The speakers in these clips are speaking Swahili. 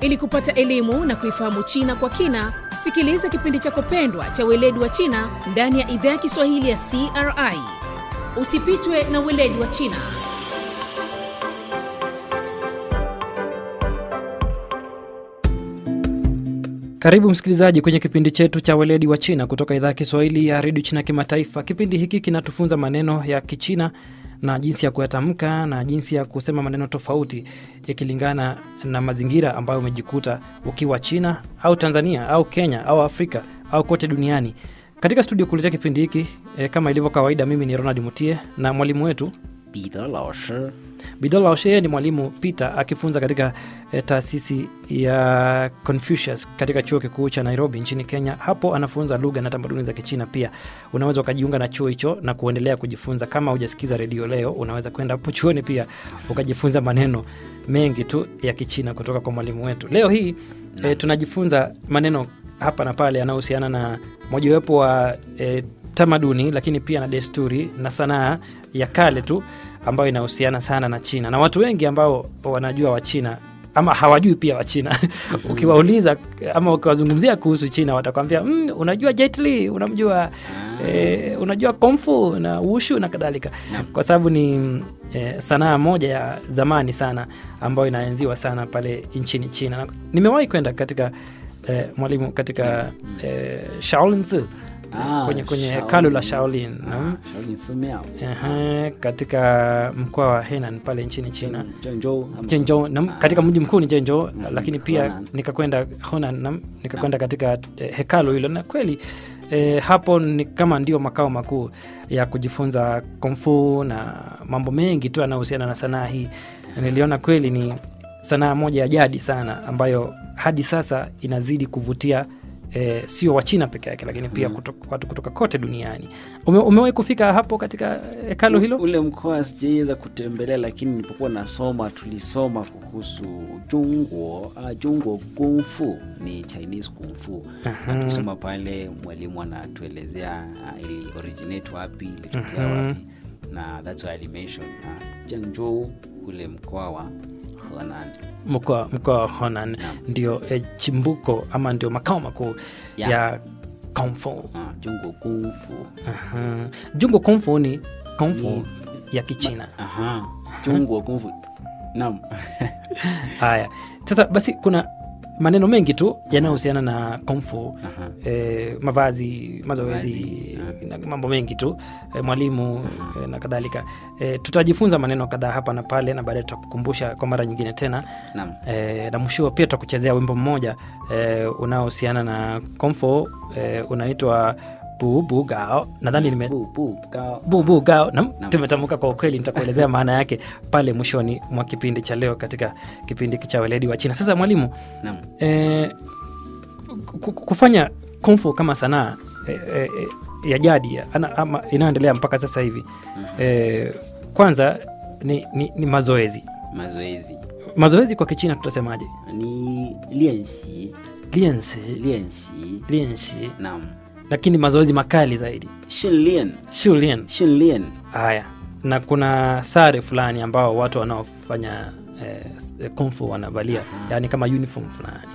Ili kupata elimu na kuifahamu China kwa kina, sikiliza kipindi chako pendwa cha Weledi wa China ndani ya idhaa ya Kiswahili ya CRI. Usipitwe na Weledi wa China. Karibu msikilizaji kwenye kipindi chetu cha weledi wa China kutoka idhaa ya Kiswahili ya redio China Kimataifa. Kipindi hiki kinatufunza maneno ya Kichina na jinsi ya kuyatamka na jinsi ya kusema maneno tofauti yakilingana na mazingira ambayo umejikuta ukiwa China au Tanzania au Kenya au Afrika au kote duniani. Katika studio kuletea kipindi hiki e, kama ilivyo kawaida, mimi ni Ronald Mutie na mwalimu wetu 彼得老师 Bidola Oshe ni mwalimu Peter akifunza katika eh, taasisi ya Confucius katika chuo kikuu cha Nairobi nchini Kenya. Hapo anafunza lugha na tamaduni za Kichina. Pia unaweza ukajiunga na chuo hicho na kuendelea kujifunza. Kama hujasikiza redio leo, unaweza kwenda hapo chuoni pia ukajifunza maneno mengi tu ya Kichina kutoka kwa mwalimu wetu. Leo hii eh, tunajifunza maneno hapa na pale yanayohusiana na mojawapo wa eh, tamaduni lakini pia na desturi na sanaa ya kale tu ambayo inahusiana sana na China na watu wengi ambao wanajua Wachina ama hawajui pia Wachina ukiwauliza ama ukiwazungumzia kuhusu China watakwambia mm, unajua Jet Li, unamjua eh, unajua Kung Fu na Wushu na kadhalika, kwa sababu ni eh, sanaa moja ya zamani sana ambayo inaenziwa sana pale nchini China. Na Nimewahi kwenda katika eh, mwalimu katika eh, Shaolin Tzu, Ah, kwenye, kwenye Shaolin. hekalu la Shaolin naam. ah, 少林寺庙 Ehe, katika mkoa wa Henan pale nchini China 郑州 Zhengzhou nam, katika mji mkuu ni Zhengzhou, Mm, lakini pia Honan. nikakwenda Honan nam, nikakwenda katika eh, hekalu hilo na kweli eh, hapo ni kama ndio makao makuu ya kujifunza kungfu na mambo mengi tu yanayohusiana na sanaa hii. Na Niliona kweli ni sanaa moja ya jadi sana ambayo hadi sasa inazidi kuvutia eh, sio Wachina peke yake, lakini pia Mm. kutoka, watu kutoka kote duniani. Ume, umewahi kufika hapo katika hekalu hilo? ule mkoa sijaweza kutembelea lakini nilipokuwa nasoma tulisoma kuhusu jungwo ah, jungwo kungfu ni chinese kungfu Aha. na tulisoma pale mwalimu anatuelezea ah, ili originate wapi ilitokea Mhm. wapi na that's why I mention uh, Zhengzhou ule mkoa wa Henan mkoa mkoa wa Honan Naam. ndio eh, chimbuko ama ndio makao makuu Ya. ya Kung Fu. uh, jungwo kungfu Aha. Jungo Kung Fu ni Kung Fu Ni- ya Kichina. aha jungwo kungfu naam Haya, sasa basi kuna maneno mengi tu yanayohusiana na Kung Fu aha eh, mavazi, mazoezi Mavazi, na mambo mengi tu eh, mwalimu eh, na kadhalika. Eh, tutajifunza maneno kadhaa hapa na pale, na baadaye tutakukumbusha kwa mara nyingine tena naam e, na mwisho pia tutakuchezea wimbo mmoja e, unaohusiana na komfo e, unaitwa bubu gao nadhani nime bu bu gao bubu gao nam Naam. tumetamka kwa ukweli nitakuelezea maana yake pale mwishoni mwa kipindi cha leo katika kipindi cha weledi wa china sasa mwalimu naam e, ku- ku- kufanya komfo kama sanaa e, e, e, ya jadi ana- ama inayoendelea mpaka sasa hivi e, kwanza ni, ni, ni mazoezi mazoezi mazoezi kwa kichina tutasemaje ni 练习 liensi 练习 lienshi naam lakini mazoezi makali zaidi 训练 shulien 训练 haya na kuna sare fulani ambao watu wanaofanya eh, kungfu wanavalia yaani kama uniform fulani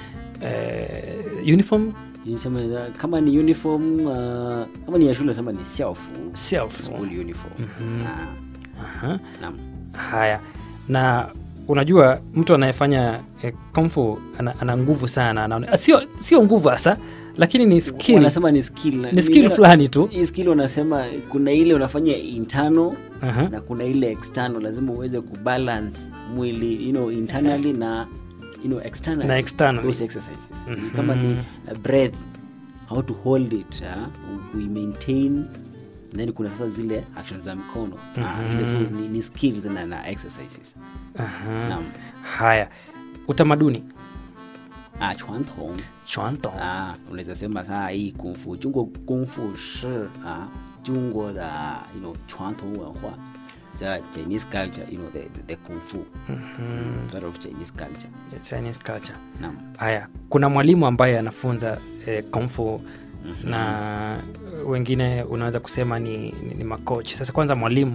eh, uniform 你什么的 kama ni uniform uh, kama ni ya shule sema ni 校服 self school uniform Mhm. ah, Aha. naam haya na unajua mtu anayefanya eh, kungfu ana, ana nguvu sana anaone, ah, sio sio nguvu hasa lakini ni skill wanasema ni skill na- ni skill ni- fulani tu hii skill wanasema kuna ile unafanya internal Aha. na kuna ile external lazima uweze kubalance mwili you know, internally na you know, externally. Na externally. Those exercises Ni kama ni uh, breath how to hold it uh, we maintain then kuna sasa zile actions za mkono Ah, ile so, ni, ni skills na, na exercises Aha. naam haya utamaduni ah, 传统 chwanto ah, unaweza sema saa hii kungfu jungwo kungfu shi ah, jungwo the you know 传统文化 the Chinese culture you know the, the, the kung fu part of Chinese culture Chinese culture naam haya kuna mwalimu ambaye anafunza eh, kung fu na wengine unaweza kusema ni, ni, ni makoch sasa kwanza mwalimu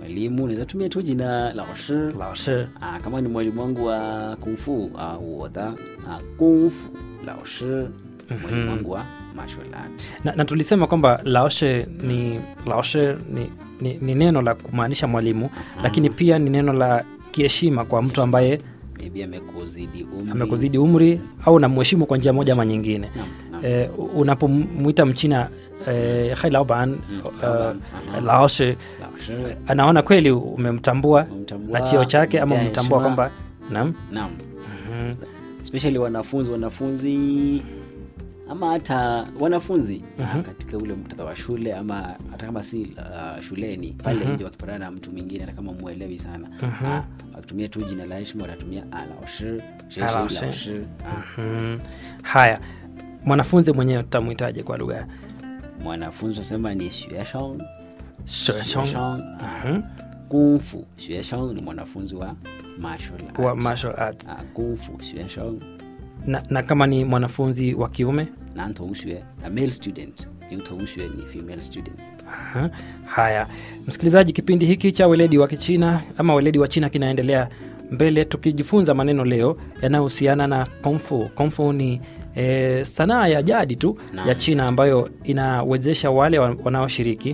mwalimu unaweza tumia tu jina lao shi lao shi ah, kama ni mwalimu wangu wa kungfu ah, 我的 ah, 功夫老师 mwalimu wangu wa martial art na, na tulisema kwamba laoshe ni laoshe ni, ni, ni neno la kumaanisha mwalimu lakini pia ni neno la kiheshima kwa mtu ambaye maybe amekuzidi umri amekuzidi umri au namheshimu kwa njia moja ama nyingine Naam, naam. eh, unapomwita mchina eh, hai laoban laoban, aha. laoshe Lao shi, anaona kweli umemtambua umemtambua, na cheo chake ama umempea umemtambua heshima. kwamba naam naam Mhm. especially wanafunzi wanafunzi ama hata wanafunzi Mhm. katika ule muktadha wa shule ama hata kama si uh, shuleni pale nje wakipatana na mtu mwingine hata kama mwelewi sana ah, wakitumia tu jina la heshima watatumia alaoshi Alaoshi. laoshi Mhm. haya mwanafunzi mwenyewe tutamwitaje kwa lugha ya mwanafunzi wasema ni xueshang Sheshong. xueshang Mhm. kungfu xueshang ni mwanafunzi wa martial arts. wa martial arts Ah, kungfu xueshang na, na kama ni mwanafunzi wa kiume 男同学 a male student 女同学ni female student Aha. Haya, msikilizaji, kipindi hiki cha weledi wa Kichina ama weledi wa China kinaendelea mbele, tukijifunza maneno leo yanayohusiana na kungfu. Kungfu ni e, sanaa ya jadi tu Naam. ya China ambayo inawezesha wale wa- wanaoshiriki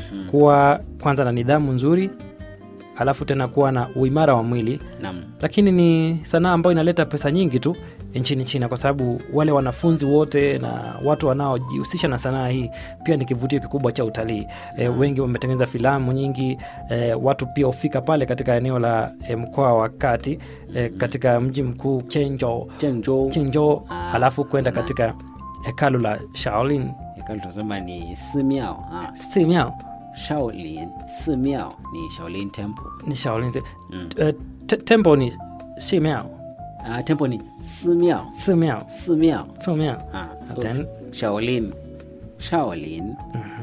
kuwa kwanza na nidhamu nzuri, alafu tena kuwa na uimara wa mwili nam lakini ni sanaa ambayo inaleta pesa nyingi tu nchini China kwa sababu wale wanafunzi wote na watu wanaojihusisha na sanaa hii pia ni kivutio kikubwa cha utalii. E, wengi wametengeneza filamu nyingi e, watu pia hufika pale katika eneo la e, mkoa wa kati e, katika mji mkuu Chenzhou, 郑州 Chenzhou Ah, alafu kwenda na- katika hekalu la Shaolin hekalu tunasema ni simiao ah, Simiao shaolin simiao ni shaolin temple ni Shaolin mm. e, te, temple ni Simiao ah, temple ni simiao Simiao simiao Simiao ah, so Then- shaolin shaolin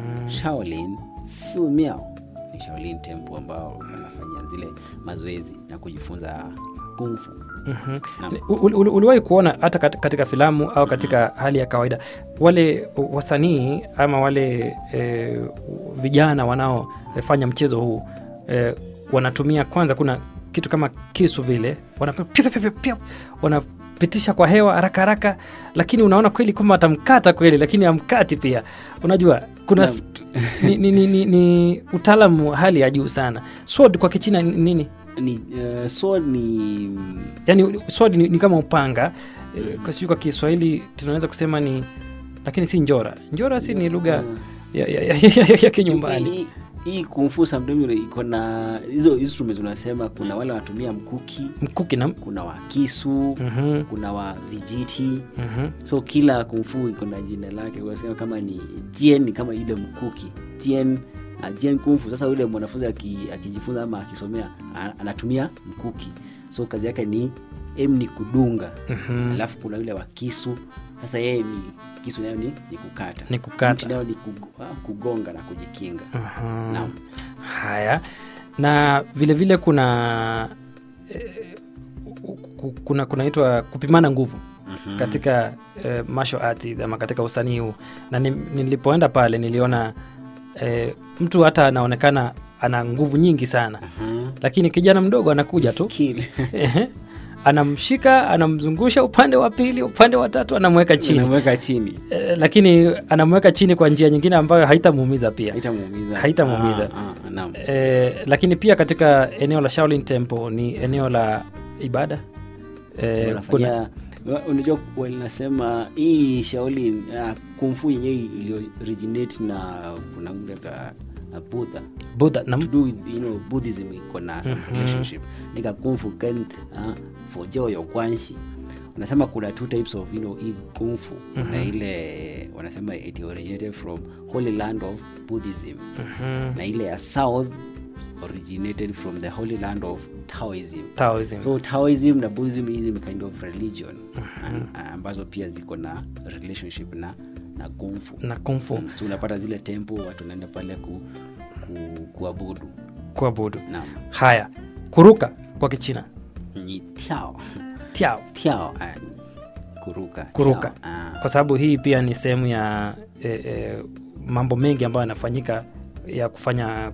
shaolin simiao ni shaolin temple ambao wanafanya zile mazoezi na kujifunza kungfu Mhm. Naam. Ul- ul- uliwahi kuona hata kat- katika filamu au katika hali ya kawaida wale wasanii ama wale e, vijana wanaofanya mchezo huu e, wanatumia kwanza kuna kitu kama kisu vile wana- piu, piu, piu, piu, piu, wanapitisha kwa hewa haraka haraka lakini unaona kweli kwamba atamkata kweli lakini amkati pia unajua kuna Naam. s- ni, ni, ni, ni, ni utaalamu wa hali ya juu sana sword kwa kichina ni nini ni uh, sword ni yani sword ni, ni kama upanga Eh, kwa sijui kwa kiswahili tunaweza kusema ni lakini si njora njora si ni lugha ya, ya, ya, ya, ya, ya kinyumbani Hii- hii kungfu sometimes iko na hizo instruments unasema kuna wale wanatumia mkuki mkuki na kuna wa kisu Mhm, kuna wa vijiti mhm. so kila kungfu iko na jina lake unasema kama ni jien ni kama ile mkuki jien uh, jien kungfu sasa yule mwanafunzi aki- akijifunza ama akisomea a- anatumia mkuki so kazi yake ni em ni kudunga Mhm. alafu kuna yule wa kisu sasa yeye ni kisu nayo ni, ni kukata Ni kukata. Mti nayo ni kugo- ah, kugonga na kujikinga Aha. Naam. haya na vile vile kuna eh, ku- kuna kunaitwa kupimana nguvu katika eh, martial arts ama katika usanii huu na ni, nilipoenda pale niliona eh, mtu hata anaonekana ana nguvu nyingi sana Mhm. lakini kijana mdogo anakuja tu Skill. Ehe. anamshika anamzungusha upande wa pili upande wa tatu anamweka chini Unamweka chini e, lakini anamweka chini kwa njia nyingine ambayo haitamuumiza pia haitamuumiza Haitamuumiza. Ah, ah, naam. e, lakini pia katika eneo la Shaolin Temple ni eneo la ibada e, kuna wanafanya wa- unajua walinasema hii shaolin uh, kumfu yenyewe iliyo originate na kuna ule ta na Buddha Buddha na to do with you know Buddhism iko na some relationship nika kungfu跟uh, 佛教有关系wanasema kuna two types of you know hii kungfu kuna ile wanasema it originated from holy land of Buddhism Mhm. na ile ya south originated from the holy land of Taoism Taoism. so taoism na buddhism is a kind of religion An- ambazo pia ziko na relationship na na kungfu na kungfu Mm, so unapata zile tempo watu wanaenda pale ku, ku, kuabudu kuabudu na haya kuruka kwa kichina ni tiao tiao tiao ah, kuruka Kuruka. tiao, ah, kwa sababu hii pia ni sehemu ya e, e, mambo mengi ambayo yanafanyika ya kufanya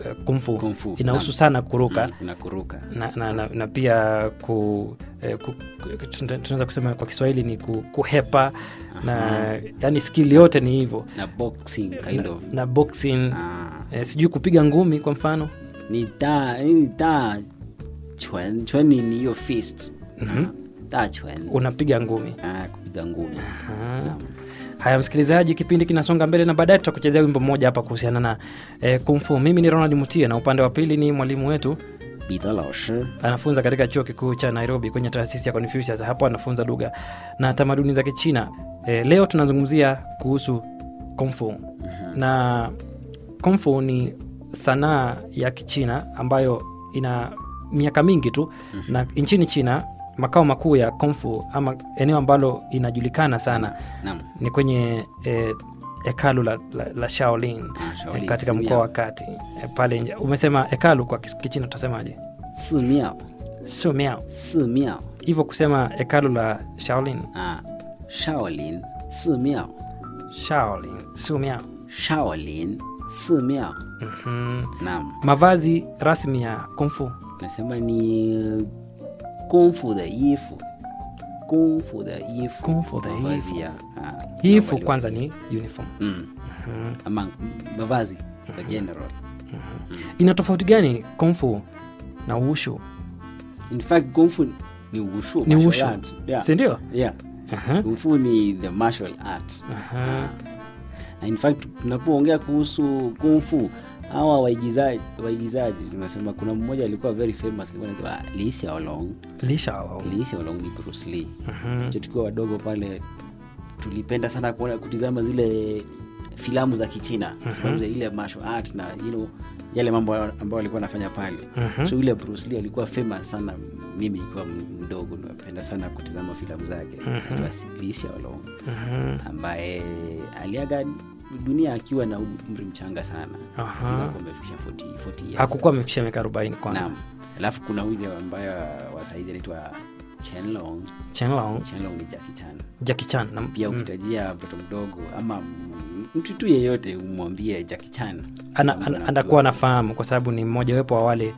eh, kumfu, Kung-fu, inahusu naam. sana kuruka Mm, kuna kuruka na, na, na, na pia ku, eh, ku, ku- tuna- tunaweza kusema kwa Kiswahili ni ku, kuhepa na yani skill yote ni hivyo na boxing kind na, of na boxing ah, eh, sijui kupiga ngumi kwa mfano ni da ni da chwen chwen ni ni hiyo fist Mhm. da chwen unapiga ngumi ah, kupiga ngumi Aha. Naam. haya msikilizaji kipindi kinasonga mbele na baadaye tutakuchezea wimbo mmoja hapa kuhusiana na eh, kumfu mimi ni ronald mutie na upande wa pili ni mwalimu wetu 彼得老师 anafunza katika chuo kikuu cha nairobi kwenye taasisi ya confucius hapo anafunza lugha na tamaduni za kichina e, leo tunazungumzia kuhusu kumfu na kumfu ni sanaa ya kichina ambayo ina miaka mingi tu na nchini china makao makuu ya kumfu ama eneo ambalo inajulikana sana naam ni kwenye e, hekalu la, la, la shaolin Ah, Shaolin, eh, katika Simiao. mkoa wa kati eh, pale nje umesema hekalu kwa kis- kichina tutasemaje 寺庙 sio miao 寺庙 hivyo kusema hekalu la shaolin 啊，少林寺庙， shaolin sio miao 少林寺庙。 mm-hmm. Naam, mavazi rasmi ya kumfu nasema ni 功夫的衣服，功夫的衣服， 功夫的衣服 mavazi ya ah, hifu mavazi- kwanza ni uniform mm. Mhm. ama mavazi kwa general. ina tofauti gani kumfu na ushu In fact, 功夫ni wushu, ni martial ushu art. Yeah. sindio Yeah. Aha, Kung fu ni the martial art. aha. Na in fact tunapoongea kuhusu kung fu hawa waigizaji waigizaji tunasema kuna mmoja alikuwa very famous alikuwa anaitwa Lee Hsiao-long. Li Shao. Lee Hsiao-long ni Bruce Lee. Mhm. Jo, tukiwa wadogo pale tulipenda sana kuona kutizama zile filamu za Kichina kwa sababu za ile martial art na you know, yale mambo ambayo alikuwa anafanya pale Mhm. so yule Bruce Lee alikuwa famous sana mimi ikiwa mdogo napenda sana kutizama filamu zake mm Lee Hsiao-long Mhm. ambaye aliaga dunia akiwa na umri mchanga sana Aha. Alikuwa amefikisha 40 40 years. hakukuwa amefikisha miaka arobaini kwanza Naam. alafu kuna yule ambaye wa saizi anaitwa Chenlong chenlong Chenlong ni Jackie Chan Jackie Chan na pia mm, ukitajia mtoto mdogo ama m- mtu tu yeyote umwambie Jackie Chan ana, Mtu ana, anajua. anakuwa anafahamu kwa sababu ni mmojawepo wa wale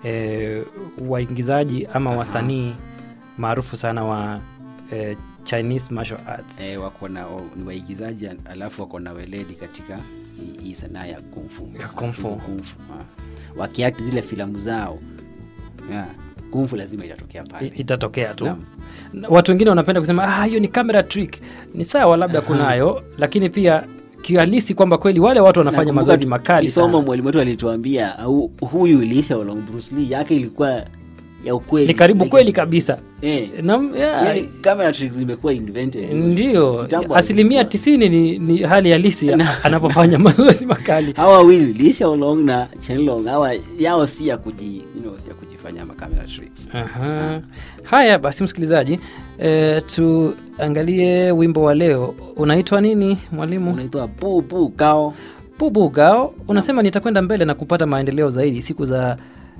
e, waingizaji ama Aha. wasanii maarufu sana wa e, chinese martial arts eh, wako na o- ni waigizaji alafu wako na weledi katika hii- hii sanaa ya kungfu Ya kung fu. kungfu wakiakti zile filamu zao yeah. kungfu lazima itatokea I- pale itatokea tu Naam. Na watu wengine wanapenda kusema "Ah, hiyo ni camera trick ni sawa labda Aha. kunayo lakini pia kihalisi kwamba kweli wale watu wanafanya Nakumbuka mazoezi makali tukisoma sana. mwalimu wetu alituambia au huyu Lee Hsiao-long Bruce Lee yake ilikuwa ya ukweli ni karibu Like- kweli kabisa eh, na, yeah, yani camera tricks zimekuwa invented ndio Kitambo asilimia hazikuwa. tisini ni, ni hali halisi ya- anapofanya mazoezi makali hawa wawili Lee Hsiao-long na Chenlong hawa yao si ya kuji you know, si ya kujifanya ma camera tricks Aha. haya basi msikilizaji e, tuangalie wimbo wa leo unaitwa nini mwalimu unaitwa bu bu gao bubu gao unasema nitakwenda mbele na kupata maendeleo zaidi siku za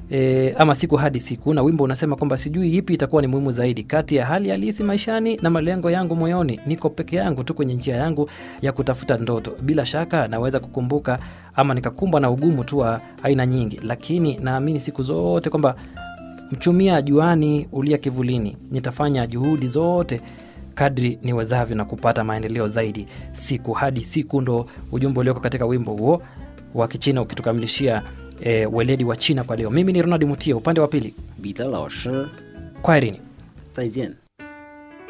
E, ama siku hadi siku na wimbo unasema kwamba sijui ipi itakuwa ni muhimu zaidi kati ya hali halisi maishani na malengo yangu moyoni niko peke yangu tu kwenye njia yangu ya kutafuta ndoto bila shaka naweza kukumbuka ama nikakumbwa na ugumu tu wa aina nyingi lakini naamini siku zote kwamba mchumia juani ulia kivulini nitafanya juhudi zote kadri niwezavyo na kupata maendeleo zaidi siku hadi siku ndo ujumbe ulioko katika wimbo huo wa kichina ukitukamilishia e, weledi wa china kwa leo mimi ni ronald mutia upande wa pili 彼得老师 kwaherini 再见